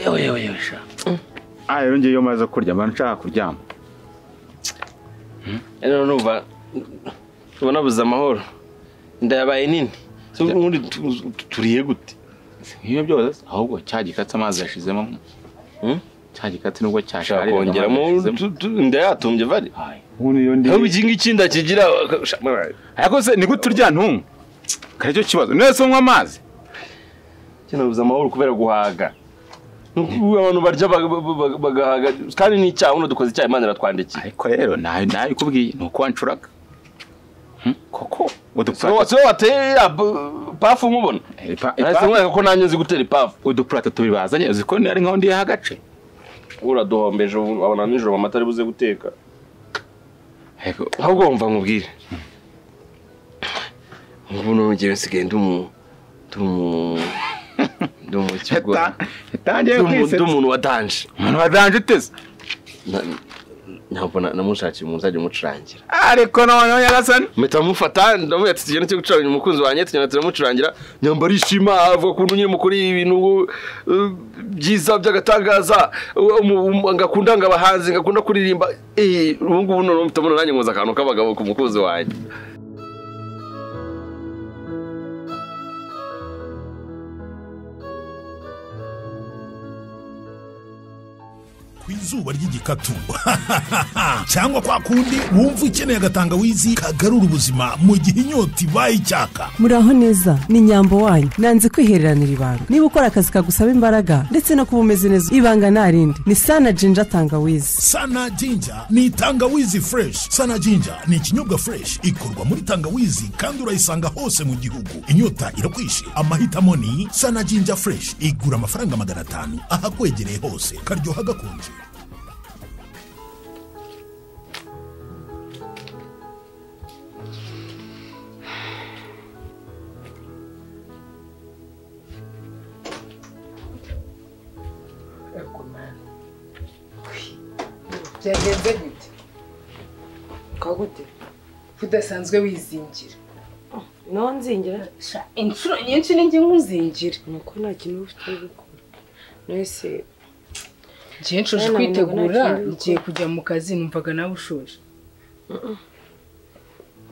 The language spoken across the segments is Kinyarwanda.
yewe yewe yewe sha rero ngiye iyo maze kurya mba nshaka kuryama rero numva uba nabuze amahoro inda yabaye nini Se ubundi tu- tu- turiye gute nk'iyo byose ahubwo cya gikatsi amazi yashizemo Hmm? cya gikatsi nubwo ushaka cyashariraga kongeramo amazi yashizemo. tu- tu- inda yatumbye vare Hai, ubundi iyo ndi ahubwo iki ngiki inda kigira sha- ariko se ni gute urya ntungu kare cyo kibazo nese unywa amazi Njye nabuze amahoro kubera guhaga Ni uku abantu barya baga- baga- baga- bagahaga kandi ni icyaha uno dukoze icyaha imana iratwandikiye ariko rero nawe nawe ikubwiye ni uko wancuraga Hmm? koko udupurate siwe wateye iriya bu- pafu nkubona ipa- nahise ipa- nkwereka ko nanjye nzi gutera ipafu udupurate tubiri bazanye uzi ko nari nkaho ndi hagace uraduhombeje ubu abona nijoro mama atari buze guteka Ariko ahubwo wumva nkubwire ubu noneho ngewe nsigaye ndi umu ndi umu ndi umukigwa yata- yatangiye Ndi umu- ndi kwisetsa umuntu wa danje umuntu wadanje uteze Na- ntabwo na- namushakiye umuntu uzajya umucurangira ariko noneho nyagasani mpita mufata ndamuha ati tugenda cyo gucuranga umukunzi wanjye tugenda turamucurangira nyamba arishima avuga ukuntu nyine mukora ibintu uh, byiza by'agatangaza uh, umu- umu- ngakunda ngabahanzi ngakunda kuririmba eh ubu ngubu noneho mpita mbona nanjye nkoza akantu k'abagabo ku mukunzi wanjye ku izuba ry'igikatu cyangwa kwa kundi wumva ukeneye agatangawizi kagarura ubuzima mu gihe inyota ibaye icyaka muraho neza ni nyambo wanyu nanze kwihereranira ibanga niba ukora akazi kagusaba imbaraga ndetse no kuba umeze neza ibanga nta rindi ni sana jinja tangawizi sana jinja ni tangawizi fureshi sana jinja ni ikinyobwa fureshi ikorwa muri tangawizi kandi urayisanga hose mu gihugu inyota irakwishe amahitamo ni sana jinja fureshi igura amafaranga magana atanu ahakwegereye hose karyoha gakonje byagenze gute kwa gute udasanzwe wizingira nawe nzingira Sha, inshuro nyinshi ninjye nkuzingira nuko nta kintu uba ufite gukora wese ngiye nshoje Bene, ntabwo kwitegura nta kintu ngiye kujya mu kazi numvaga nawe ushoje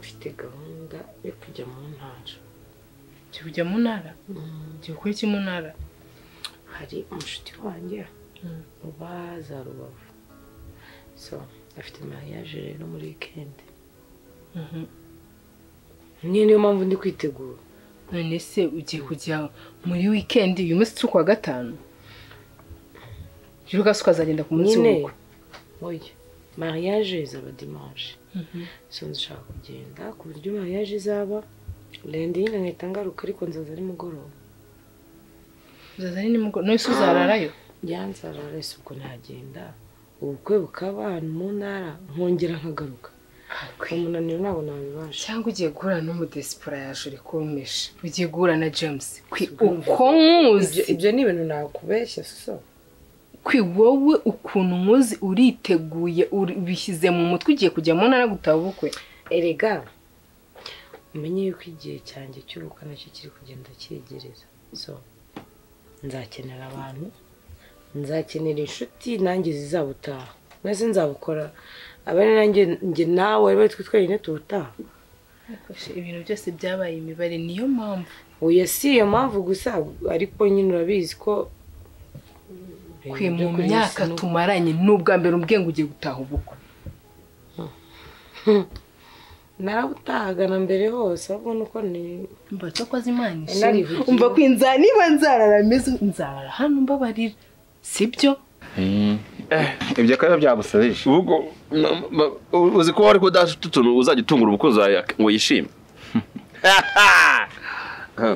ufite gahunda yo kujya mu ntara ngiye kujya mu ntara ngiye gukora iki mu ntara hari umushuti wanjye uba za rubavu so afite mariage rero muri wikendi niyo niyo mpamvu ndi kwitegura none se ugiye kujya muri wikendi uyu munsi turi kuwa gatanu rero ukazagenda ukazagenda ku munsi nyine w'ubukwe oya mariage izaba dimanche so nshaka kugenda ku buryo mariage izaba ndende nyine nkahita ngaruka ariko nzaza ari mugoroba uzaza ari nimugoroba none se uzararayo byanzara rese ubwo nagenda ubukwe bukaba ahantu mu ntara nkongera nkagaruka umunaniro ntabwo nabibasha cyangwa ugiye guhura n'umudesipora yaje uri kumpisha ugiye guhura na james kwi uko nkuzi ibyo ni ibintu nakubeshya so kwi wowe ukuntu nkuzi uriteguye uri- ubishyize mu mutwe ugiye kujya mu ntara gutaha ubukwe erega umenye yuko igihe cyanjye cy'ubukwe nacyo kiri kugenda cyegereza so nzakenera abantu nzakenera inshuti nanjye zizabutaha mwese nzabukora abane nanjye njye nawe aribo twe twenyine tubutaha ibintu byose byabaye imibare niyo mpamvu oya si iyo mpamvu gusa ariko nyine urabizi ko kwe mu myaka tumaranye n'ubwa mbere umbwiye ngo ugiye gutaha ubukwe narabutahaga na mbere hose ahubwo nuko ni mba cyo ko azimana Narivugiye. umva ko inzara niba nzarara meze nzarara hano mbabarira sibyo ibyo akaba byagusabije ubwo na- ma- uzi ko wari kudafite utuntu uzajya utungura umukunzi wawe ak- ngo yishime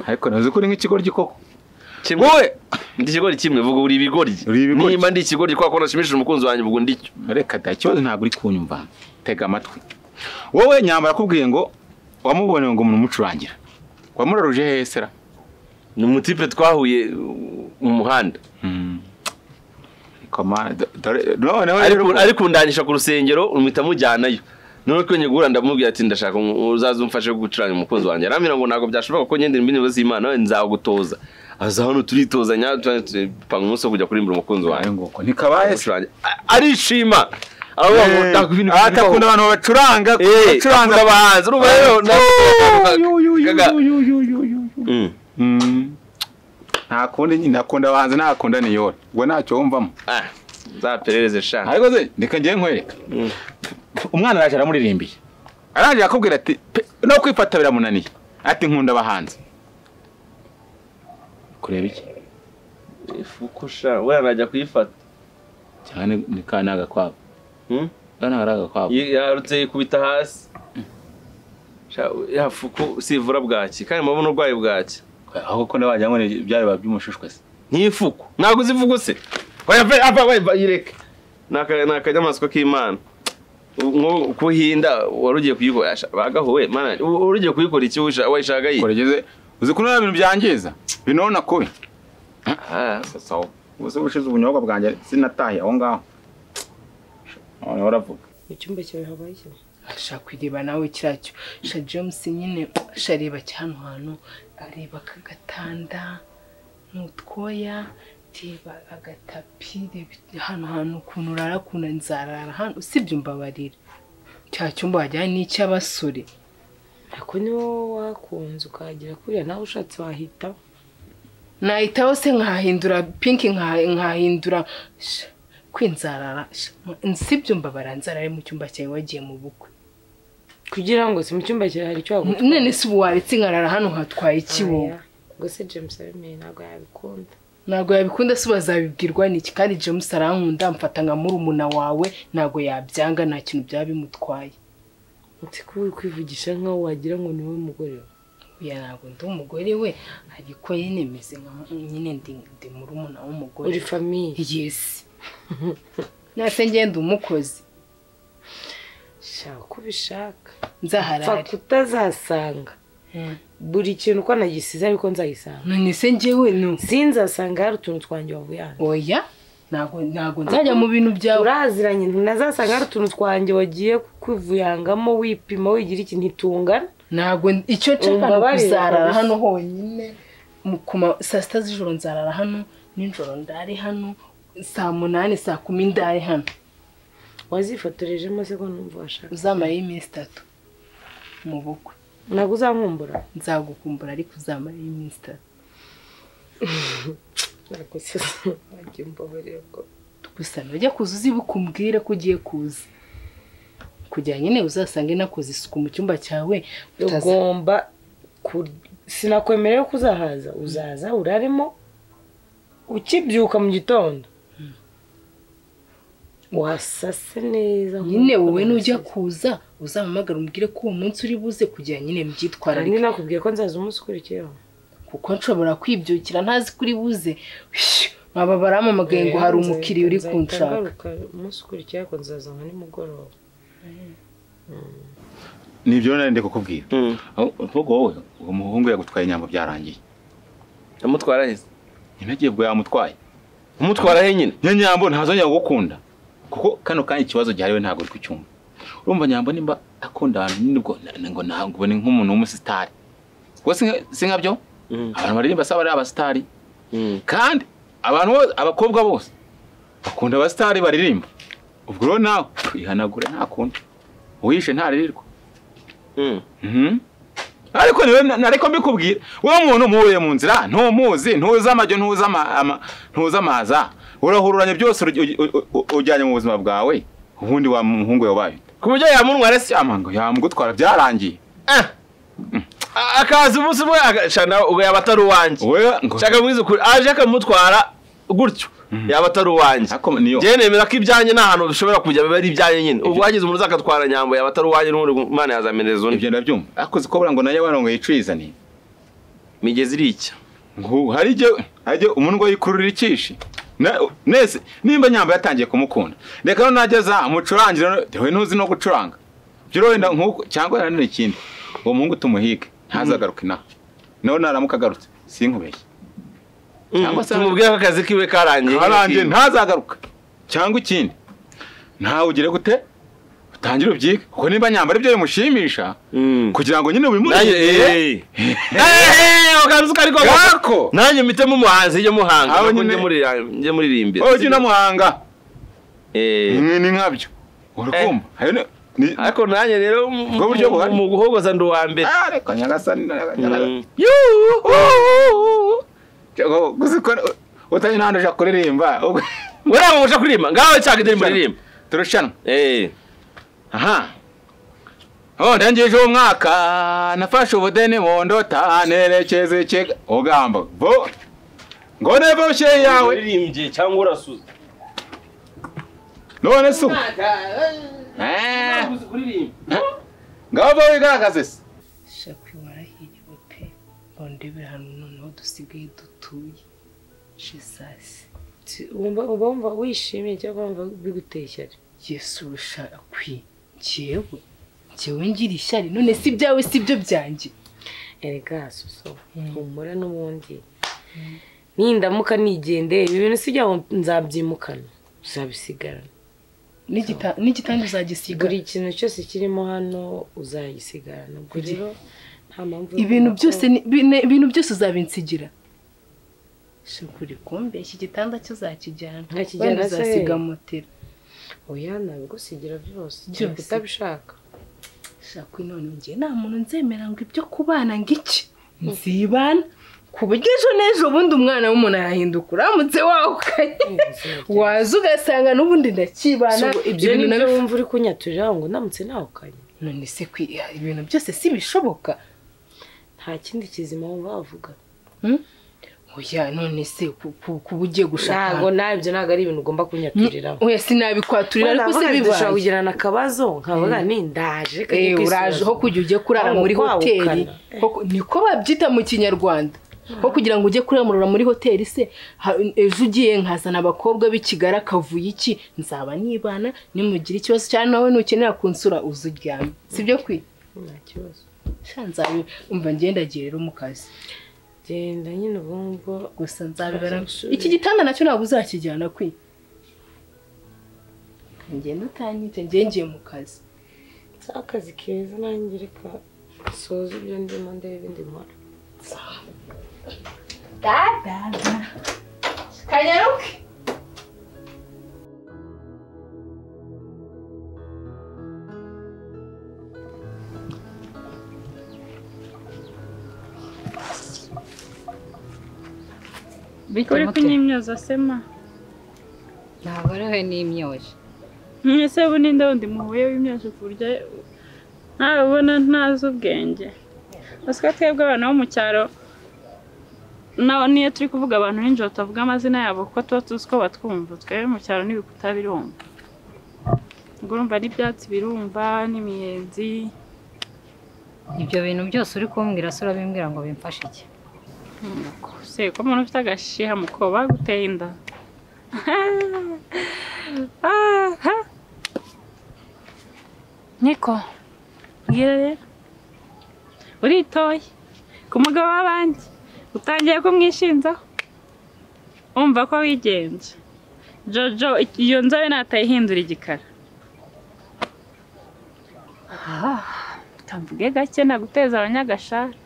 ariko ntuzi ko uri nk'ikigoryi koko wowe ndi ikigori kimwe vuga uri ibigori Uri ibigoryi. nimba ndi ikigori kwa ko nashimishije umukunzi wanjye ubwo ndicyo reka da ikibazo ntabwo uri kunyumva tega amatwi wowe nyambara akubwiye ngo wamuboneye ngo umuntu umucurangira wamuraruje hesera ni umutipe twahuye uh, mu muhanda noneho rero ariko ariko undanisha ku rusengero umuhita mujyanayo noneho twenge guhura ndamubwira ati ndashaka uzaza umfashe gucuranga umukunzi wanjye arambwira ngo ntabwo byashoboka ko nyendera imbibi z'imana nzagutoza aza hano turitozanya tupanga umunsi wo kujya kurimbura umukunzi Wayo wawe nguko ntikabaye se Umucurangi. A- arishima abo Eh, bamutakwa ibintu ah, atakunda abantu bacuranga acuranga bacuranga abahanzi urumva rero na- Mm. ntakundi nyine nakunda abahanzi ntakunda niyora ubwo ntacyo wumvamo Ah, nzaperereze sha ariko se reka njye nkwereka umwana araje aramuririmbiye araje arakubwira ati "Pe, no kwifata biramunaniye ati nkunda abahanzi kureba iki ifuko sha wera najya kuyifata cyane ni ka ni agakwabo Hmm? ka ni agakwabo Yi- yarutse yikubita hasi Sha, ya fuko sivura bwaki kandi muba n'urwayi bwaki ahubwo ko nabajya ngo ni byaba by'umushushwe se ntifuko ntabwo uzi ifuko se oya ve ava we va yireke Ni aka- ni akanyamaswa k'imana nko kuhinda wari ugiye kuyikora sha, bagaho we mana u- wari ugiye kuyikora iki wisha- wayishaka yi kurageze uzi ko nta bintu byangiza binona kubi Ah, sawa ubuse gushize ubunyobwa bwanjye sinataye aho ngaho none uravuga mu cyumba cyawe habaye iki? ashaka kureba nawe kiriya cyo sha james nyine shareba cyane hantu areba aka gatanda n'utwoya reba agatapi reba hano hantu ukuntu urara ukuntu nzarara hano usibye umbabarira cya cyumba wajyanye n'icy'abasore ako ni wowe wakunze ukahagera kuriya nawe ushatse wahita nahitaho se nkahindura pinki nkaha- nkahindura sha, kwinzarara sha, sibyo mbabara nzarare mu cyumba cyawe wagiye mu bukwe kugira ngo se mu cyumba cyawe hari icyo wagutwara none si ubu waretse nkarara hano hatwaye iki wowe Oya, ubwo se james abimeye ntabwo yabikunda ntabwo yabikunda se bazabibwirwa niki kandi james arankunda mfata nka murumuna wawe ntabwo yabyanga nta kintu byaba bimutwaye uti ko uri kwivugisha nk'aho wagira ngo ni wowe mugore we uya ntabwo ndi umugore we ariko nyine meze nka nyine ndi ndi murumuna uri w'umugore famiye yesi nase ngenda umukozi shaka uko ubishaka pfa nzaharare kutazasanga Mm. buri kintu uko nagisize ariko nzayisanga none se njyewe ni sinzasanga hari utuntu twanjye wavuye hanze oya ntabwo ntabwo nzajya mu bintu byawe turaziranye ntinazasanga hari utuntu twanjye wagiye kuvuyangamo wipima wigira iki ntitungana ntabwo icyo nshaka ni Umbabarire ukuzarara kabisa. hano honyine mu- ku ma- saa sita z'ijoro nzarara hano nijoro ndare hano saa munani saa kumi ndare hano wazifotorejemo se ko numva washaka uzamarayo iminsi itatu mu bukwe ntabwo uzankumbura nzagukumbura ariko uzamarayo iminsi itatu ntabwo se wagiye umbabarira ko gusa najya kuza uzibuka umbwire ko ugiye kuza kugira nyine uzasange nakoze isuku mu cyumba cyawe utaza ugomba ku- sinakwemerera ko uzahaza uzaza uraremo ukibyuka mu gitondo wasase neza nyine nk'uko wowe nujya nasize. kuza uzampamagara umbwire ko uwo munsi uri buze kugira nyine Hari mbyitwararike nakubwiye ko nzaza umunsi ukurikiyeho kuko nshobora kwibyukira ntazi kuri buze nkaba baramamagaye ngo hari umukiriya uri Nzahita kunshaka ngaruka umunsi ukurikiyeho ariko nzaza nka nimugoroba nibyo rero nari ndi kukubwira mm. aho uvuga wowe uwo muhungu yagutwaye inyambo byarangiye yamutwara he se? ntibagiye bwo yamutwaye umutwara he nyine niyo nyambo ntazongera kugukunda kuko kano kanya ikibazo gihari we ntabwo uri kucyumva urumva nyambo nimba akunda abantu nyine ubwo na- ngo ntabwo ubone nk'umuntu w'umusitari ubwo si nka- si nkabyo Mm. abantu baririmba saba ari abasitari Mm. kandi abantu bose abakobwa bose bakunda abasitari baririmba ubwo rero nawe ihanagura ntakunda uwishe ntaririrwa Mm. Mhm. ariko niwe na- nariko mbikubwira wowe umuntu muhuye mu nzira ntumuzi ntuzi amajyo ntuzi ama- ama- ntuzi amaza urahururanye byose urugi- u- u- u- ujyanye mu buzima bwawe ubundi wa muhungu yabaye ku buryo yamuntwara se cyamango yamugutwara byarangiye Ah. A- akaza umunsi umwe agashana ubwo yaba atari uwanjye wowe ngo shaka mwiza ukuri aje akamutwara gutyo yaba atari uwanjye Ako- niyo. njyewe nemera ko ibyanjye nta hantu bishobora kujya biba ari ibyanjye nyine ubwo wagize umuntu uzakatwara nyambo yaba atari uwanjye n'ubundi imana yazamereza undi ibyo ndabyumva ariko uzi ko buriya ngo nayo warongo yicizaniye migezi irica ngo hari igihe hari igihe umuntu ngo yikururira ikishi Na- nese nimba nyamba yatangiye kumukunda reka no nageza mucurangire no- dewe ntuzi no gucuranga byo rero wenda nk'uko cyangwa nanone ikindi uwo muhungu tumuhige ntazagaruke inaha nawe naramuka agarutse sinkubeshye Cyangwa se- tumubwire ko akazi kiwe karangiye karangiye ntazagaruka cyangwa ikindi ntawe ugire gute tangire ubyige kuko nimba nyambara ibyo bimushimisha Mm. kugira ngo nyine nanjye ubimuhe eee ukabizi ko ariko Gako! nanjye mpitemo umuhanzi njye muhanga Aho nubwo nyine- njye muri- njye muririmbira wowe ujya unamuhanga Eh. mwe ni nkabyo urakumva Hari ni- ni- ariko nanjye rero mu- Ubwo buryo buhari. mu guhogoza ndi uwa mbere Ah, ariko nyagasani Mm. utanyu n'ahantu uja kuririmba ubwo- we ntabwo muje kuririmba ngaho cyangwa indirimbo uririmba turushanwa eee aha aho ndangije uwo mwaka nafashe ubudeni mu ndota nerekeza ikega ugamba bo ngo neve bushye yawe uririmbye cyangwa urasuza none se ubu Eh, ngabo wigaragaze se shakwe warahiriwe pe bondebera hano noneho dusigaye dutuye jesasi wumva uba wumva wishimye cyangwa wumva biguteye ishyari yesu ushakwe njyewe njyewe ngira ishyari none si ibyawe si ibyo byanjye erega soso humura n'ubundi nindamuka nigendeye ibi bintu si ibyaho nzabyimukana uzabisigarana N'igita- n'igitanda uzagisiga buri kintu cyose kirimo hano uzagisigarana ubwo rero nta mpamvu yo ibintu kumva ko- byose ni- bine- ibintu byose uzabinsigira shakuri kumbe iki gitanda cyo uzakijyana Nkakijyana wenda se? uzasiga motera oya nabigusigira byose Byose. utabishaka shakwe none ngiye nta muntu nzemera ngo ibyo kubana ngo iki nzibana ku buryo ejo n'ejo ubundi umwana w'umuntu arahinduka uramutse wahukaye waza ugasanga n'ubundi ndakibana So, ibyo ibintu ni byo nabi- wumva uri kunyaturira ngo ndamutse nawukanye none se kwiha ibintu byose si bishoboka nta kindi kizima wumva wavuga oya none se ku- ku- kuba ugiye gushaka ntabwo nabyo ntabwo ari ibintu ugomba kunyaturiraho oya sinabikwaturira ariko se dushobora bibaye kugirana akabazo nkavuga ni ndaje Eh, uraje aho kujya ujye kurara muri hoteli Ho ku- niko babyita mu kinyarwanda ho kugira ngo ujye kuramurura muri hoteli se ha- ejo ugiye nkazana abakobwa b'i kigali akavuye iki nzaba nibana nimugira ikibazo cyane nawe nukenera kunsura uza uryame si byo kwi kibazo Sha nzabi umva ngendagiye rero mu kazi genda nyine ubwo ngubwo gusa nzabibara Sure. iki gitanda nacyo ntabwo uzakijyana kwi ngenda utanyite ngengeye mu kazi si akazi keza nanjye reka soza ibyo ndimo ndebe ibindi nkora kanyaruke uri kunyimyoza sema ntabwo ariwe n'imyoje mwese ubu ninde wundi muhuye w'imyozo ku buryo ntabona ntazi ubwenge uzi ko twebwe abantu bo mu cyaro naho niyo turi kuvuga abantu nijoro tutavuga amazina yabo kuko tuba tuzi ko batwumva twebwe mu cyaro n'ibikuta birumva ubwo urumva n'ibyatsi birumva n'imiyenzi ibyo bintu byose uri kumbwira se urabimbwira ngo bimfashe iki se ko umuntu ufite agashiha mu koba guteye inda niko mbwira rero uritoye ku mugabo w'abandi utangiye kumwishinzaho umva ko wigenje jojo iyo nzobe natayihindura igikara Ah, kamvuge gake naguteza abanyagashari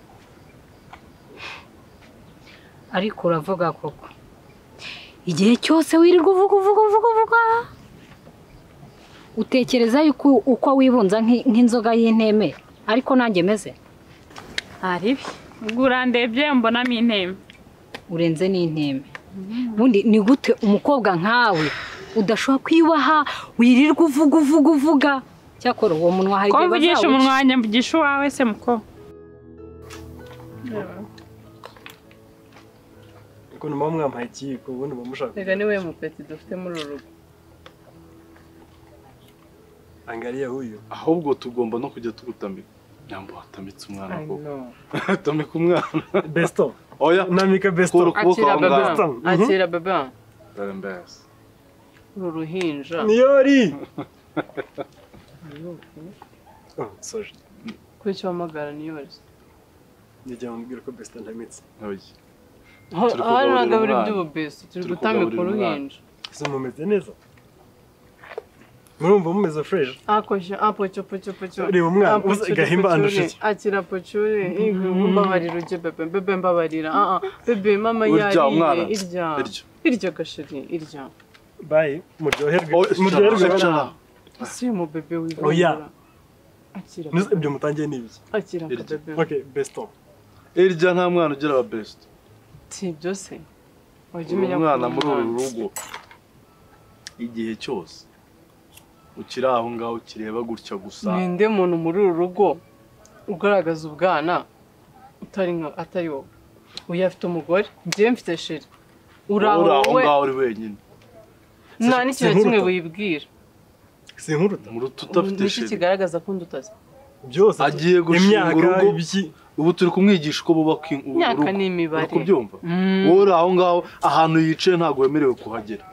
ariko uravuga koko igihe cyose wirirwa uvuga uvuga uvuga uvuga utekereza yuko uko wibunza nk'i- nk'inzoga y'inteme ariko nanjye meze Aribi. Ubwo urandebye mbonamo inteme. urenze n'inteme ubundi ni gute umukobwa nkawe udashobora kwiyubaha wirirwa uvuga uvuga uvuga cyakora uwo munwa hari Ko igihe mvugisha bazawuca. umunwa wanjye mvugisha uwawe se muko. ukuntu muba mwampaye ikiyiko ubundi muba mushaka reka niwe mupeti dufite muri uru rugo angalia huyu ahubwo tugomba no kujya tugutambika nyambo watambitse umwana I koko know. tambika umwana besto oya namika kura besto ukuboko Akira aho ngaho baba Mhm. akira baba Rembes. uru ruhinja niori oh, sorry kuri icyo wamagara niyo wese nijya mubwira ko besto ntamitse Oya. Turi kugaburira hano nagabura umwana. iby'ububesi turi Turi gutamika kugaburira umwana. uruhinja ese mumeze neza murumva mumeze fresh akoje apocho pocho pocho Reba umwana, Apocho, uzi gahimba pocho, andusha iki? akira pocho Mhm. mbabarira uje bebe bebe mbabarira ah ah bebe mama Urya yariye umwana. irya Irya. irya gasheri irya bayi muryoherwe muryoherwe bana. si mu bebe wiwe oya akira Nuzi- ibyo mutangiye ni ibiki akira bebe okay besto irya nta mwana ugira aba besite si ibyo se wajya uri umenya umwana ko muri uri uru umwana. rugo igihe cyose ukiri aho ngaho ukireba gutya gusa ninde muntu muri uru rugo ugaragaza ubwana utari nka atari wowe uyu afite umugore njyewe mfite sheri uri aho uri aho wowe ngaho uri wenyine nta n'ikintu na kimwe Sinkuruta. wibwira sinkuruta muruta udafite niki sheri kigaragaza ko ndutazi byose agiye gushinga imyaka, urugo ubu turi kumwigisha uko bubaka in- urugo Imyaka ni imibare. uri kubyumva Mm. wowe uri aho ngaho ahantu yicaye ntabwo wemerewe kuhagera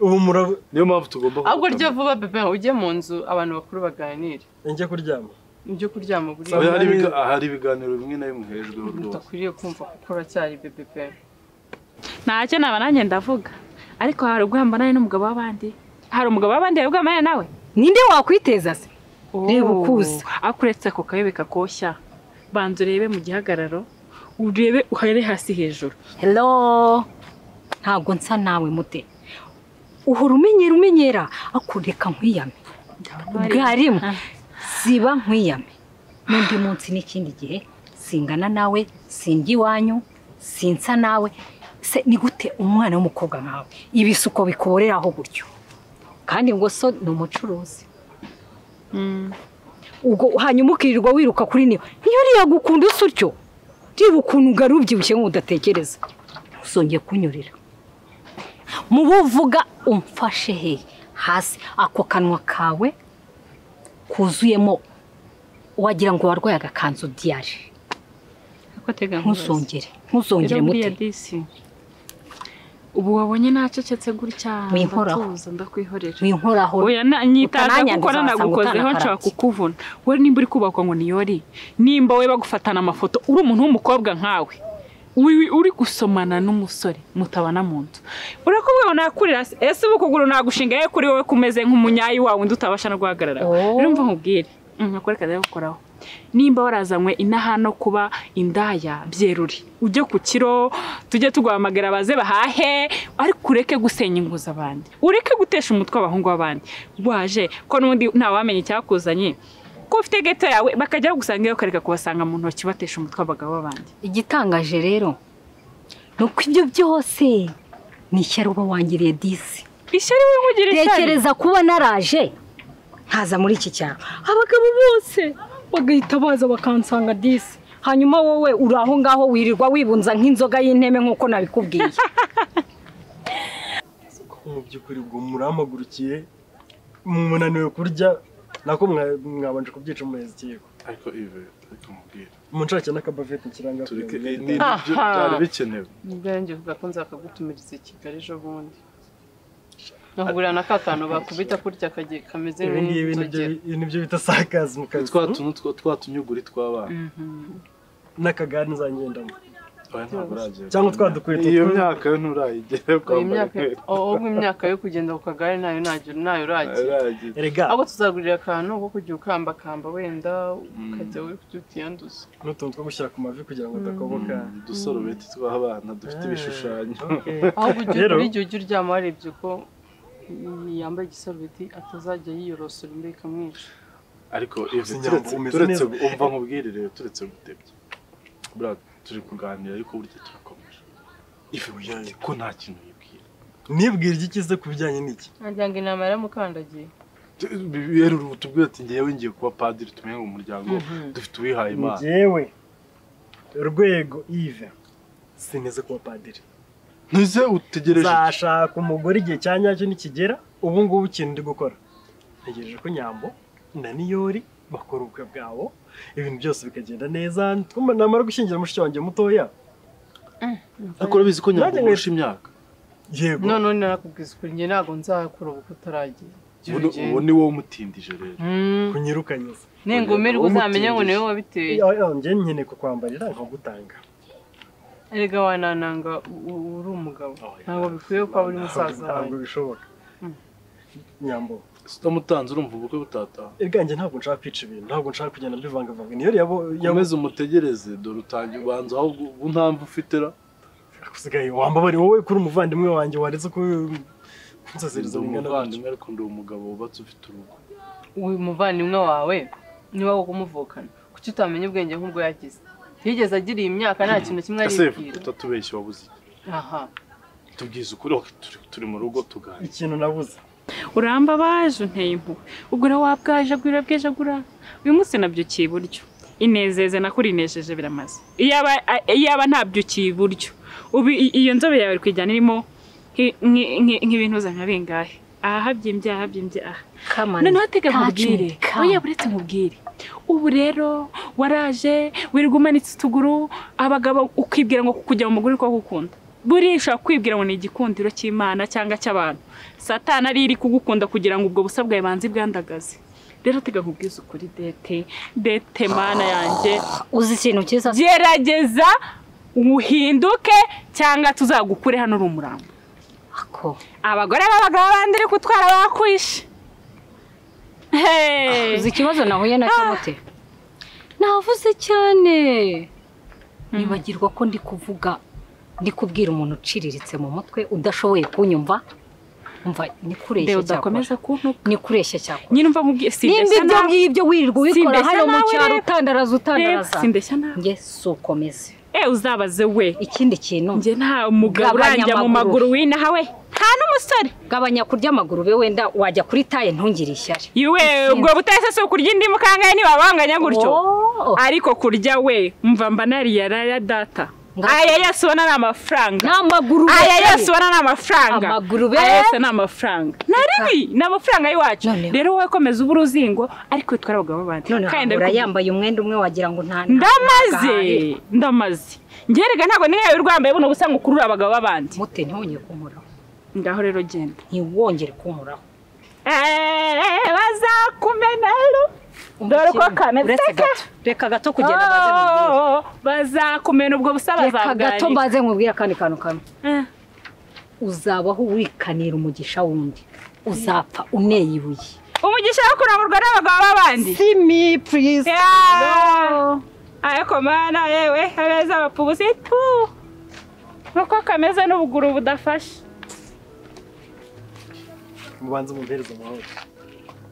ubu murabo niyo mpamvu tugomba ahubwo rya vuba bebe ujye mu nzu abantu bakuru baganire njye kuryama ibyo kuryama buriya Oya, hari ibiga- hari ibiganiro bimwe na bimwe hejuru rwose udakwiriye kumva kuko uracyari bebe pe ntacyo naba nanjye ndavuga ariko hari ubwo mbana n'umugabo w'abandi hari umugabo w'abandi hari ubwo mbana nawe ninde wakwiteza se reba ukuza akuretse ako kayobe kakoshya banza urebe mu gihagararo urebe uhere hasi hejuru hello ntabwo nsa nawe mute uhora umenyera umenyera akureka nkwiyame ubwa rimwe ziba nkwiyame n'undi munsi n'ikindi gihe singana nawe sinjya iwanyu sinsa nawe se ni gute umwana w'umukobwa nkawe ibisuko bikuboreraho gutyo kandi ngo so ni umucuruzi ubwo hanyuma ukirirwa wiruka kuri niyo niyo uriya gukunda usa utyo reba ukuntu ugara ubyibushye nk'udatekereza ntuzongeye kunyurira mu buvuga umfashe he hasi ako kanwa kawe kuzuyemo wagira ngo warwaye agakanzu diyari ntuzongere ntuzongere mute ubu wabonye nacecetse gutya Winkoraho. ndatuza ndakwihorera winkoraho oya na- nyitaza utananyangiza kuko nanagukozeho wasanga nshobora utanakaratse. kukuvuna we nimba uri kubakwa ngo niyori nimba we bagufatana amafoto uri umuntu w'umukobwa nkawe wi- uri gusomana n'umusore mutabana mu nzu urakuvuga ngo nakurira se ese ubu ukuguru nagushinga ye kuri wowe kumeze nk'umunyayi wawe undi utabasha no guhagararaho rero mva nkubwire Mm, nkakore akazi ko gukoraho nimba warazanywe inaha no kuba indaya byerure ujye ku kiro tujye tuguhamagara baze bahahe ariko ureke gusenya ingo z'abandi ureke gutesha umutwe abahungu b'abandi waje ko n'undi ntawamenya icyakuzanye ko ufite geto yawe bakajya bagusanga iyo ukareka kubasanga mu ntoki batesha umutwe abagabo b'abandi igitangaje rero ni uko ibyo byose ni ishyari uba wangiriye disi ishyari wivugira ishyari tekereza kuba naraje nkaza muri iki cyaro abagabo bose bagahita baza bakansanga disi hanyuma wowe uri aho ngaho wirirwa wibunza nk'inzoga y'inteme nk'uko nabikubwiye ko mu by'ukuri ubwo murampagurukiye munaniwe kurya nako mwa- mwabanje kubyica muheza ikiyiko ariko ive ariko mubwire munshake n'akabavete nshyiranga tureke ni nibyo byari bikenewe nibyanjye vuga ko nzakagutumiriza i kigali ejo bundi nkahura na ka kantu bakubita kurya kagiye kameze ibi ngibi nk'inzogera nibyo- nibyo bita sakaza mu kazi twa tuntu two- twa tunyuguri tw'abana n'akagare nzangendamo Oya, ntabwo uragera cyangwa twa dukweto iyo twe- myaka yo nturayigere Oya, kwambara imyaka inkweto ahubwo imyaka yo kugenda ku kagare nayo ntayo nayo uragera Erega. ahubwo tuzagurira akantu ko kujya ukambakamba wenda ukajya we kujya utiyanduza n'utuntu two gushyira ku mavi kugira ngo adakoboka udusorobeti tw'abana dufite ibishushanyo ahubwo ujye Rero- buri gihe ujya uryama warebye ko yambaye igisarubeti atazajya yiyorosora imbeho ikamwica ariko ivi Nyambo, turetse umeze turetse neza. umva nkubwire rero turetse gutebya buriya turi kuganira ariko burya turakomeje ivi wiyereke ko nta kintu yibwira nibwira iki kize ku bijyanye n'iki nagira ngo inama yaramukandagiye rero ubu tubwire ati ngewe ngiye kuba padiri tumenye ngo umuryango Mhm. dufite uwihaye imana njyewe rwego ive sinize kuba padiri ntize utegereje iki? nzashaka umugore igihe cya nyacyo nikigera ubu ngubu ikintu ndi gukora ntegereje ko nyambo na niyori bakora ubukwe bwabo ibintu byose bikagenda neza twumva namara gushyingira mushiki wanjye mutoya ariko urabizi ko nyambo Nanjye urusha imyaka yego none narakubwiza ukuri njye ntabwo nzakura ubukwe utaragira Gira Ubu ni- ugende. ubu ni wowe umutindije rero kunyirukanyeza ningumirwa uzamenye ngo niwe wabiteye njye nkeneye kukwambarira nkagutanga erega wanananga u- u- uri umugabo ntabwo bikwiye ko waba uri musaza ntabwo wawe bishoboka nyambo utamutanze urumva ubukwe butataha bwanjye ntabwo nshaka kwica ibintu ntabwo nshaka kugenda mbivangavanga niyo yabo komeze umutegereze dore utangiye ubanza aho ubu ntambwe ufite ra usigaye wambabare wowe kuri umuvandimwe wanjye waretse ko kunsaziriza Ndi bingana umuvandimwe ariko ndi umugabo wubatse ufite urugo uyu muvandimwe wawe niba wo kumuvukana kuki utamenya ubwenge nk'ubwo yagize yigeze agira iyi myaka nta kintu kimwe ese aribwira utatubeshya wabuze iki? aha tubwize ukuri ok, turi- turi mu rugo tuganira ikintu nabuze uramba baje unteye impuhwe ugura wabwaje agura bweje agura uyu munsi nabyukiye iburyo inezeze nakuri inejeje biramaze iyaba a- iyaba ntabyukiye iburyo ubu i- iyo nzobe yawe iri kujyana irimo nki- nki- nki- nk'ibintu uzana bingahe aha habyimbye aha habyimbye aha Come on, noneho tega touch me, nkubwire come. oya buretse nkubwire ubu rero waraje wirirwa umanitse utuguru abagabo ukibwira ngo kujya mu mugore ko gukunda buriya ushobora kwibwira ngo ni igikundiro cy'imana cyangwa cy'abantu satani ari iri kugukunda kugira ngo ubwo busabwa yabanze bwandagaze rero tega nkubwize ukuri dete dete mana yanjye uzi ikintu cyiza gerageza uhinduke cyangwa tuzagukure hano uri umurambo abagore b'abagabo bandi uri kutwara bakwishe Hey! uzi ikibazo nahuye nacyo mute navuze cyane nibagirwa ko ndi kuvuga ndi kubwira umuntu uciriritse mu mutwe udashoboye kunyumva umva ni kureshya Deo, cyakora udakomeza ni kureshya cyakora nyine umva nkubwiye nimba ibyo ngibyo wirirwa ubikora hano mu cyaro utandaraza utandaraza sindeshya nawe nge si ukomeze e uzabaze we ikindi kintu njye nta umugabo uranjya mu maguru winaha we nta n'umusore gabanya kurya amaguru be wenda wajya kuri taye ntungire ishyari iwe ubwo butaye se si ukurya indimu kangahe ntibabanganya gutyo ariko kurya we mva mba nariye araya data aya yose ubona ni amafaranga n'amaguru be aya yose ubona ni amafaranga Amaguru be. aya yose ni amafaranga naribi ni amafaranga y'iwacu rero wowe komeza uba uruzingo ariko witwara abagabo b'abandi Kandi Ahora ndabikubwira. yambaye umwenda umwe wagira ngo nta ndamaze ntagahari. ndamaze ngerega ntabwo niyo urwambaye buno busa ngo ukurure abagabo b'abandi mute ntiwongere kumuraho ngaho rero genda ntiwongere kumuraho eee bazakumenaru dore uko kameze uretse gato reka gato kugenda baze mubwire Oh, bazakumena ubwo busa reka gato bazabwari mbaze nkubwire akandi kantu kamwe uzabaho wikanira umugisha wundi uzapfa uneye ibuye umugisha wo kurangurwa n'abagabo b'abandi si mi purize ariko mana yewe abeza abapubusi tu nk'uko kameze n'ubuguru budafashe mubanze mumpereze amahoro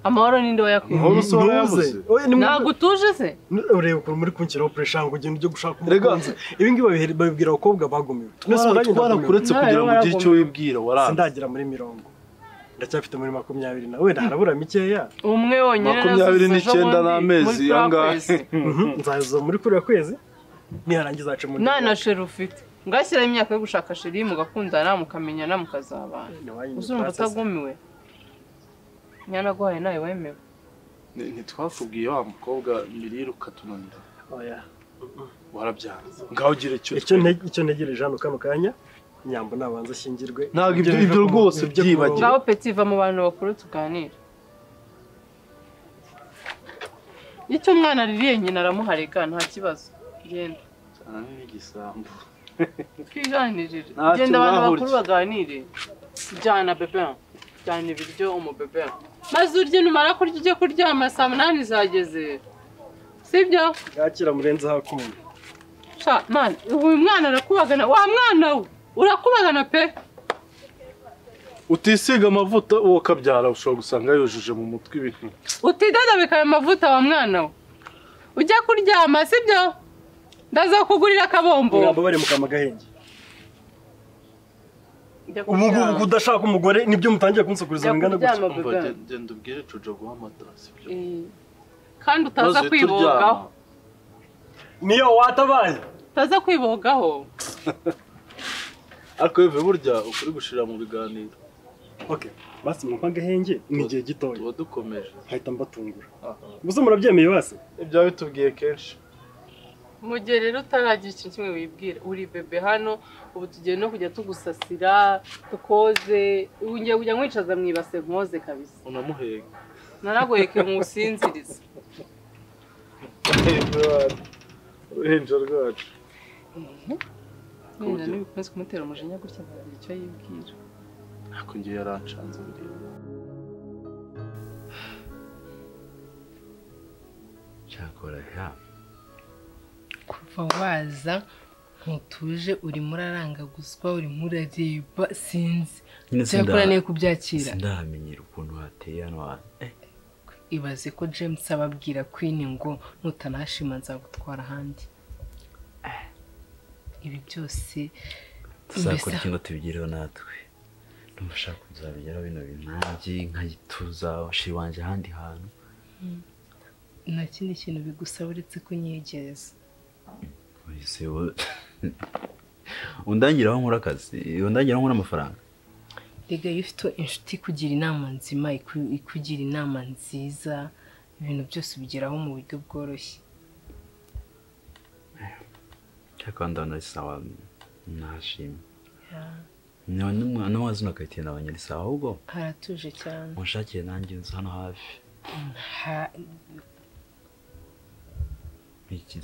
amahoro ninde wayakuye Amahoro si wowe wayabuze. Oya, ni mwe- ntabwo utuje se ureba ukuntu muri kunshyiraho puresha ngo ugende ujye gushaka Erega. umukunzi ibi ngibi babihe- babibwira abakobwa bagumiwe Twese Twara- ubwanjye twara ndagumiwe. kuretse kugira ngo ugire icyo wibwira waranze sindagera muri mirongo ndacyafite muri makumyabiri na wenda harabura mikeya umwe wonyine makumyabiri n'icyenda n'amezi angahe nzaza muri kuriya kwezi niharangiza hace muri nta na sheri ufite ngashyiraho imyaka yo gushaka sheri mugakundana mukamenyana mukazabana uzumva utagumiwe nyanaguhaye nawe wemewe Ni- ntitwakubwiye wa mukobwa mirire ukatunanira warabyanze ngaho gira icyo icyo nte- icyo ntegereje hano kano kanya nyambo nabanza ashyingirwe Ntabwo ibyo- ibyo rwose byibagirwe. ngaho peti va mu bantu bakuru tuganira icyo umwana aririye nyina aramuharega nta kibazo genda Cyane n'igisambo twiganirire Ntacyo genda abantu bakuru mwahuriye. baganire jyana bebe jyana ibiryo umubebe maze urye numara kurya ujye kuryama saa munani zageze sibyo yakira murenze hakunda Sha, man, uyu mwana arakubagana wa mwana we urakubagana pe utisiga amavuta uwo kabyara ushobora gusanga yujuje mu mutwe ibintu utidadabika ayo mavuta wa mwana we ujya kuryama sibyo ndaza kugurira akabombo nyambo bari mu kama gahenge Ujya ubu ngubu kuryama. kudashaka umugore nibyo mutangiye kunsakuriza Jya bingana kuryama, gutya bebe. Umva, gen- genda ubwire jojo guha amata sibyo Eh, kandi Maze utaza turyama. kwibogaho niyo watabaye utaza kwibogaho ariko bivuye burya ukuri gushira mu biganiro okay basi mu kama gahenge ni igihe gitoya tuba dukomeje nkahita mbatungura gusa murabyemeye basi ibyo bitubwiye kenshi mu gihe rero utaragira ikintu kimwe wibwira uri bebe hano ubu tugiye no kujya tugusasira tukoze ubu ngiye kujya nkwicaza mu ibase nkoze kabisa unamuhega naragoyeke nkusinziriza uruhinja rwacu nyina niba ukunze kumutera umujinya gutya ntagira icyo yibwira ariko ngiye yarancanze buriya akora ya kuva waza ntutuje urimo urarangaguzwa urimo urareba sinzi Nyine cyakora sinda- niyo kubyakira sindamenyera ukuntu hateye hano hantu Eh, ibaze ko james ababwira queen ngo nutanashima nzagutwara ahandi ibi byose tuzakora mbese- iki ngo tubigereho natwe ndumva ushaka kuzabigeraho bino bintu nanjye nkayituza shiri wanjye ahandi hantu Mm. nta kindi kintu bigusaba uretse kunyegereza wese wo- undangiraho nkora akazi undangiraho nkora amafaranga rega iyo ufite inshuti ikugira inama nzima iku- ikugira inama nziza ibintu byose ubigeraho mu buryo bworoshye cyakora ndabona ari sawa nashimye Yeah. n'uwazina akayitira na banyiri sawa ahubwo haratuje cyane munshakire nanjye inzu hano hafi Ha- iki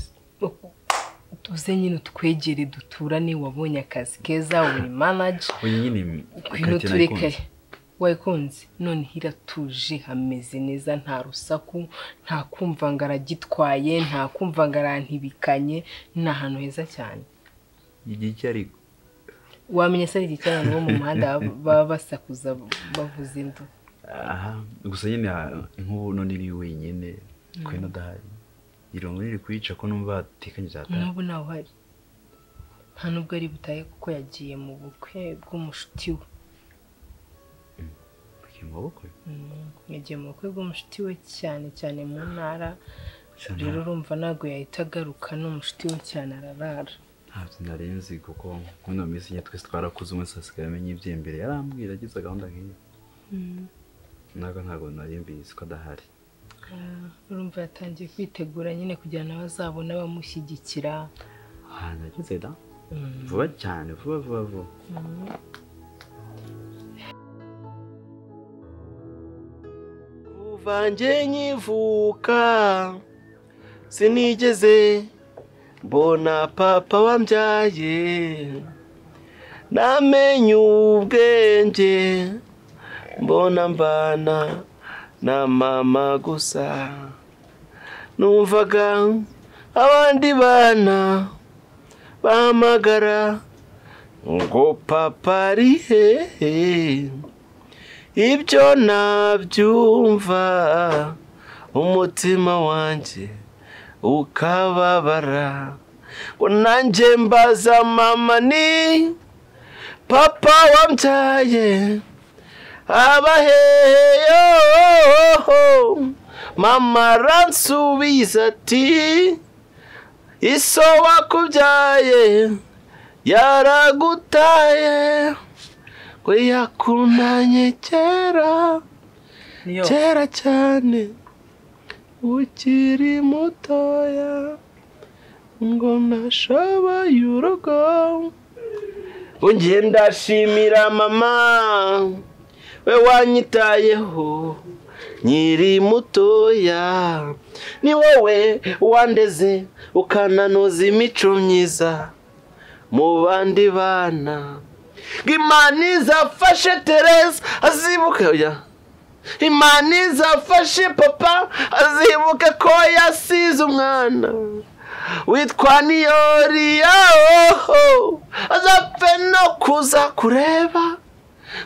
tuze nyine utwegere duturane wabonye akazi keza uri manaje uyu nyine ngwino akayitira tureke nayikunze wayikunze none hiratuje hameze neza nta rusaku nta kumva ngo aragitwaye nta kumva ngo arantibikanye ni ahantu heza cyane igihe icyo ariko wamenya se ari iki cyane bo mu muhanda baba- baba basakuza bavuza induru aha gusa nyine ah, nk'ubu none iri wenyine twe n'adahari irongo riri kuyica ko numva batekanye cyatari n'ubu ntawe uhari nta nubwo ari butahe kuko yagiye mu bukwe bw'umushuti we mu maboko Mm, yagiye mu bukwe bw'umushuti we cyane cyane mu ntara Cyane. rero urumva ntabwo yahita agaruka n'umushuti we cyane ararara ntabyo nari nzi kuko muri ino minsi nyine twese twarakuze umwe asigaye amenya iby'imbere yarambwira agize gahunda nk'iyi ntabwo ntabwo nari mbizi ko adahari Ah, urumva yatangiye kwitegura nyine kugira nawe azabone abamushyigikira ahantu ageze da Mm. vuba cyane vuba vuba vuba Mm. kuva nge nkivuka sinigeze mbona papa wambyaye namenye ubwenge mbona mbana na mama gusa numvaga abandi bana bahamagara ngo papa ari hehe ibyo nabyumva umutima wanjye ukababara ngo nanjye mbaza mama ni papa wambyaye aba hehe yohoho mama aransubiza ati iso wakubyaye yaragutaye we yakundanye kera kera cyane ukiri mutoya ngo nashoboye urugo ngiye ndashimira mama we wanyitayeho nkiri mutoya ni wowe wandeze ukananuza imico myiza mu bandi bana imana izafashe tereza azibuka oya. imana izafashe papa azibuka ko yasize umwana witwa niyori yaho azapfe no kuza kureba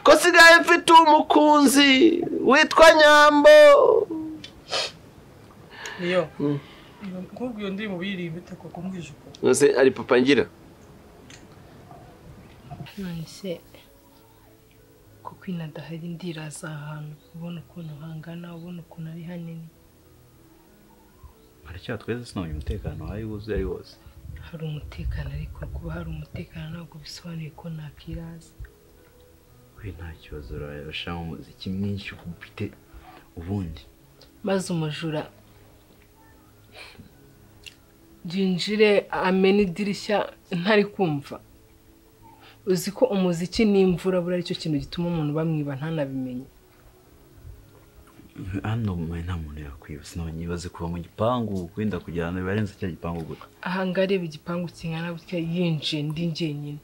ko sigaye mfite umukunzi witwa nyambo niyo nkubwo iyo ndirimbo uyirimba itako kumwijuko Nonese ari papa ngira none se kuko inadahari ndiraza ahantu ubona ukuntu hangana ubona ukuntu ari hanini aracyatweze twese sinabonye umutekano aho ari wuzuye ari wose hari umutekano ariko kuba hari umutekano ntabwo bisobanuye ko nakiraza we nta kibazo urashiramo umuziki mwinshi kuko ufite ubundi maze umujura yinjire amena idirishya ntari kumva uzi ko umuziki n'imvura buriya aricyo kintu gituma umuntu bamwiba ntanabimenye hano mwe nta muntu yakwiba sinabonye ibaze kuva mu gipangu wenda kujya ahantu bibarenze cya gipangu gusa aha ngaha areba igipangu kingana gutya yinjiye ndi njyenyine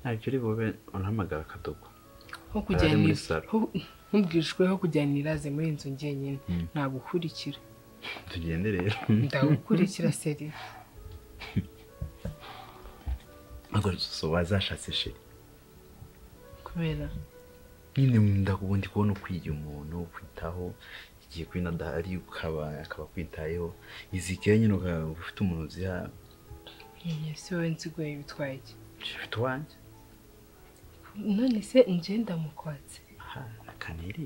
ntacyo uri bube urahamagara akadogo ho Ari muri kujyanira salo. ho- nkubwijwe ho kujyanira aze muri iyi nzu njyenyine Mm. ntagukurikira tugende rero ndagukurikira seri ntabwo so wazashatse sheri kubera nyine ndakubundi kubona ukwiye umuntu kwitaho igihe kuri nadahari ukaba akaba akwitayeho izikeye nyine ukaba ufite umuntu uziha ese wowe nsigaye bitwaye iki ufite uwanjye none se ngenda mukwatse akanere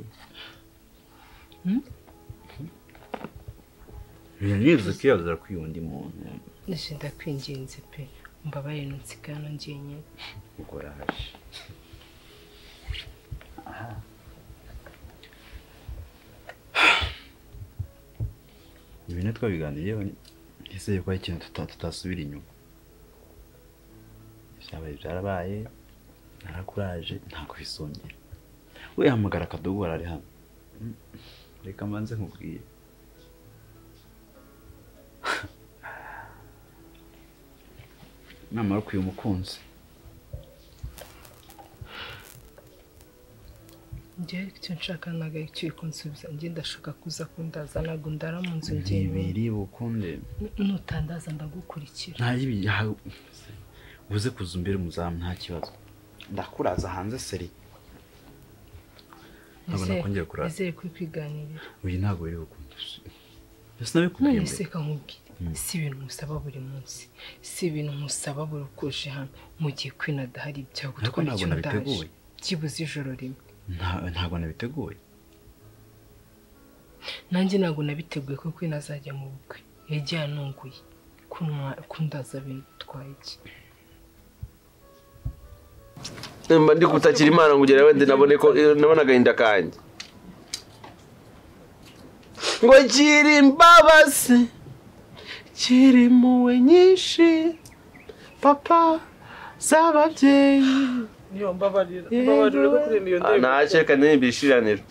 Hmm? ntibize kwiyazira kwiba undi muntu ndashenda kwingenzi pe mbabaye nsigaye hano njyenyine ubwo araje ibintu twabiganiriyeho nizeye ko hari ikintu tuta- tutasubira inyuma ibyabaye byarabaye narakuraje ntabwo bisongera we hamagara akadogo arari hano Mm, reka mbanze nkubwiye inama yo kuyu mukunzi njyewe icyo nshaka ntabwo ari icyo uri kunsubiza njye ndashaka kuza kundaza ntabwo ndara mu nzu njyewe ntibiri bukunde nutandaza ndagukurikira ntayibi uze kuza imbere umuzamu nta kibazo ndakuraza hanze seri ntabwo Nizere- nakongera kurara nizere kuri kwiganirira uyu ntabwo biri bukunde mbese nabikubwiye none se mbere nkubwire Mm. si ibintu musaba buri munsi si ibintu musaba buri uko uje hano mu gihe kwina adahari Ariko byagutwara ntabwo icyo ndaje nabiteguye. kibuze ijoro rimwe Nta- ntabwo nabiteguye nanjye ntabwo nabiteguye ko kwina azajya mu bukwe yagiye anunguye kunwa- kundaza bitwaye iki mba ndi gutakira imana ngo ugere wenda nabone ko nabona agahinda kanjye ngo gira imbabazi gira impuhwe nyinshi papa z'ababyeyi niyo mbabarira mbabarira ko kuri iyo ndebe ntacyo reka ndirimba ishiraniro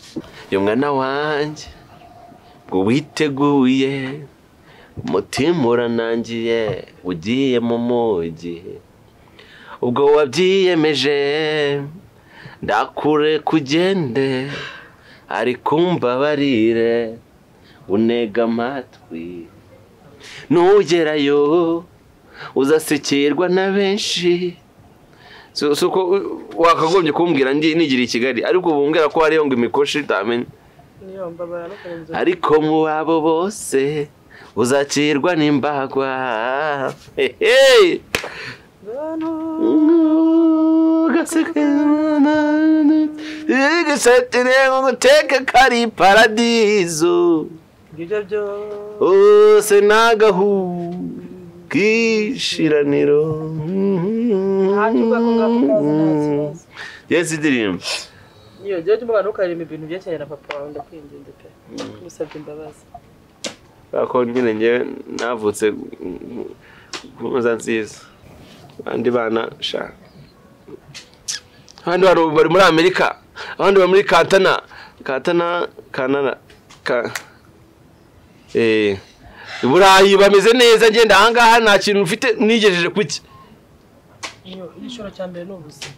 uyu mwana wanjye ngo witeguye umutima uranangiye ugiye mu mujyi ubwo wabyiyemeje ndakure kugende ariko mbabarire unega amatwi nugerayo uzasekirwa na benshi si si uko uh, wakagombye kumbwira ndi nigira i kigali ariko ubu mbwira ko hariyo ngo imikoshi utamenye niyo mbabarira no kureba inzozi. ariko mu babo bose uzakirwa n'imbagwa hehe igisatire ngo guteka kari paradizo ngibyo byo ose ni agahu kishiraniro yesi ndirimbo niyo jya ujya umubano ukareba ibintu byerekeranye na papa wawe ndakwinginze pe musabye imbabazi kubera ko nyine ngewe navutse kunoza nziza abandi bana shaka abandi bantu bari muri amerika abandi bari muri katana katana kanana ka eh i burayi bameze neza ngenda ahangaha nta kintu mfite nigejeje kuki niyo igishoro cya mbere ni ubuzima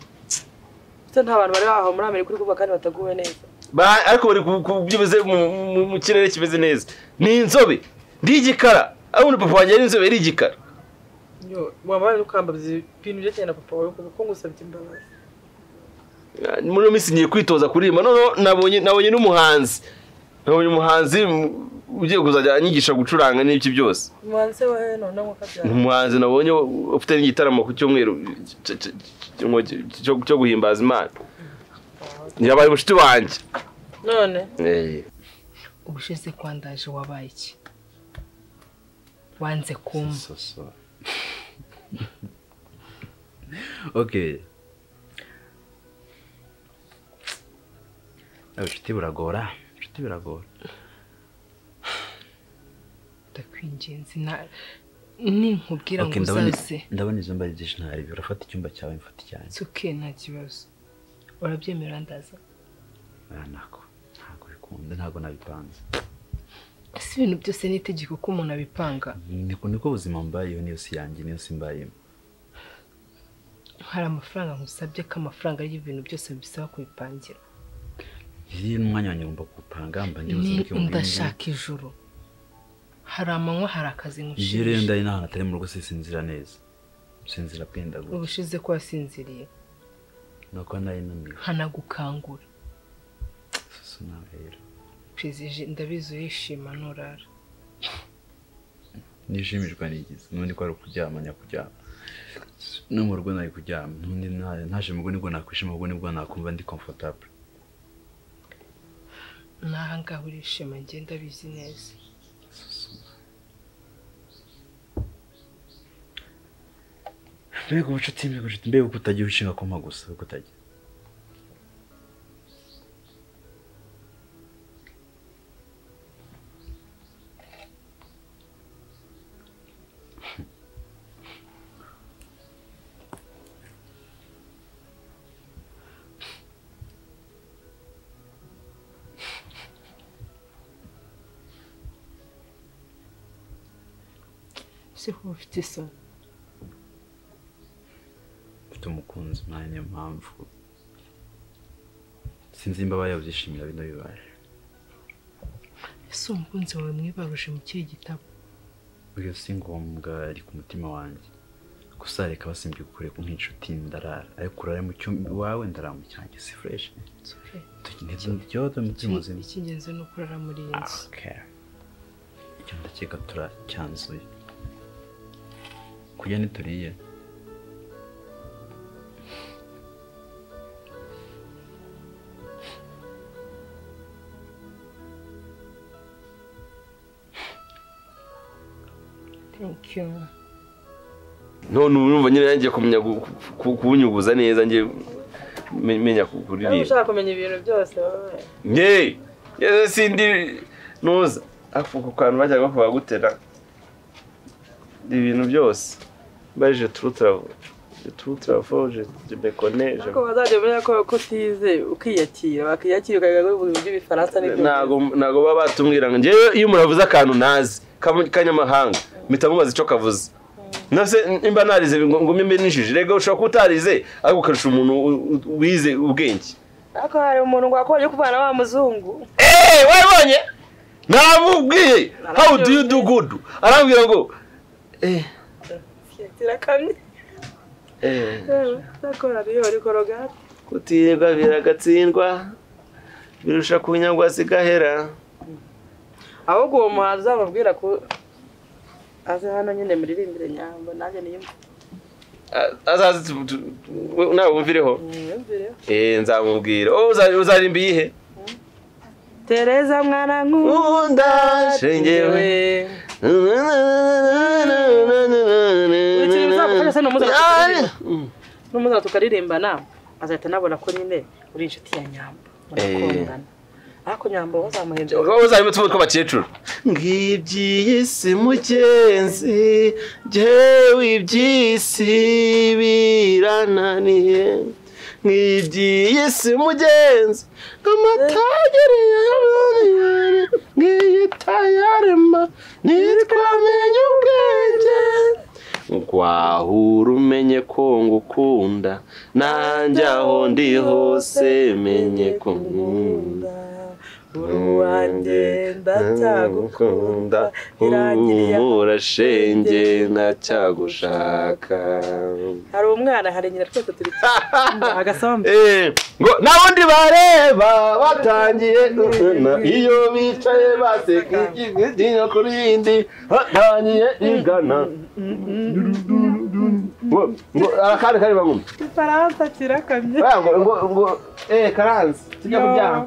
ndetse nta bantu bari bahawe muri amerika uri kuvuga kandi bataguwe neza Ba- ariko bari ku- ku- bimeze mu- mu- mu kirere kimeze neza ni inzobe ndi igikara abona papa wanjye ari inzobe ari igikara niyo wabaye ukambabza ibintu byerekeranye na papa wawe kuko ngusabye imbabazi Ah, muri iyo minsi ngiye kwitoza kuririmba noneho nabonye nabonye n'umuhanzi nabonye umuhanzi mm, ugiye kuzajya anyigisha gucuranga n'ibyo byose umuhanzi se wawe none nk'uko ni abyara umuhanzi nabonye ufite n'igitaramo ku cyumweru cy- cy- cy- cyo- cyo guhimbaza imana yabaye umushuti wanjye none Eh. ubushize kwa ndaje wabaye iki wanze kumva ok Yewe, inshuti biragora inshuti biragora ndakwingenzi na- ninkubwira ngo Ok, ndabona- uzaze ndabona izo mbari byinshi ntari urafata icyumba cyawe mfata icyanjye tsuke nta kibazo urabyemera ndaza nako ntabwo bikunze ntabwo nabipanze ese ibintu byose ni itegeko ko umuntu abipanga niko niko ubuzima mbayeho niyo si yanjye niyo si mbayemo hari amafaranga nkusabye ko amafaranga y'ibintu byose bisaba kubipangira iyi ni umwanya wanjye ngomba gupanga mba ndi ni buzima bw'ibihumbi bibiri. ndashaka ijuru hari amanywa hari akazi njye rero nkushimisha ndari n'ahantu atari mu rugo sinzira neza sinzira bwenda gusa ubushize ko wasinziriye nuko nari naniwe nkanagukangura gusa nawe rero perezije ndabizi urishima nurara nishimishwa n'igizi n'undi ko ari ukuryama nyakuryama no mu rugo nari kuryama n'undi nta- ntaje mu rugo nibwo nakwishima ubwo nibwo nakumva ndi comfortable n'aha ngaha urishima njye ndabizi neza mbega ubucuti mbega ubucuti mbega uko utagira ushinga koma gusa uko utagira ese ko ufite isoni mfite umukunzi mwanya niyo mpamvu sinzi nimba bayabyishimira bino bibaye ese umukunzi wawe mwibaruje mu kihe gitabo uyu si ngombwa ari ku mutima wanjye gusa reka basimbye gukore ku nk'inshuti ndarara ariko urara mu cyumba iwawe ndarara mu cyanjye si fureshi ntibyodo mutima muzima icy'ingenzi ni ukurara muri iyi nzu Okay. icyo ndakeka turacyanzuye kurya ntituriye thank you none ubu numva nyine yagiye kumenya gu- ku- kuwunyuguza neza njye me- menya ku- niba kuririmba ushaka kumenya ibintu byose wowe ngewe yewe sindi nuza ako ku kantu bajyaga bakora gutera ibintu byose baje turutaravu turutaravu je bekone je ariko bazajya bamenya ko ko utize ukiyakira wakiyakira ukagira ngo uvuge iby'ibifaransa n'ibyongereza. ntago ntago baba batubwira ngo njyewe iyo umuntu avuze akantu ntazi kamu- kanyamahanga mpita mubaza icyo kavuze nase nimba narize ngo ngo mbe nijije rega ushobora kuba utarize ariko ukarusha umuntu u- u- wize ubwenge ariko hari umuntu ngo akubonye kuvana wa muzungu eee warabonye nabubwiye how do you do good arambwira ngo eee kirakamye eee yewe nakora ariyo ari korogate kutirwa biragatsindwa birusha kunyagwa zigahera ahubwo uwo muhanzi uzamubwira ko aze hano nyine muririmbire nyambo nanjye niyumve A- azaze tu- tu- tu- nawe wumvireho eee nzamubwira oh, uza- uzarimba iyihe tereza mwana nkunda shengewe ikintu bizagufasha se ni umuzamu tukaririmba. ni umuzamu tukaririmbana azahita anabona ko nyine uri inshuti ya nyambo murakundana ariko nyambo wazamuhindura uzarimo utubuye tw'abakecuru ng'iby'iy'isi mugenzi jyewe iby'isi birananiye ng'iby'iy'isi mugenzi amatagiriye aboneye ng'iyitayarema nitwamenye ubwenge wahura umenye ko ngukunda nanjye aho ndi hose menye ko nkunda uwanjye ndacyagukunda humura shenge ndacyagushaka hari umwana hari nyina twese turi agasambu ngo n'abundi bareba batangiye iyo bicaye baseka igihe kuri yindi batangiye igana ngo akandi kari baguma ifaransa kirakamye ngo ngo ngo eh karanze tujya kuryama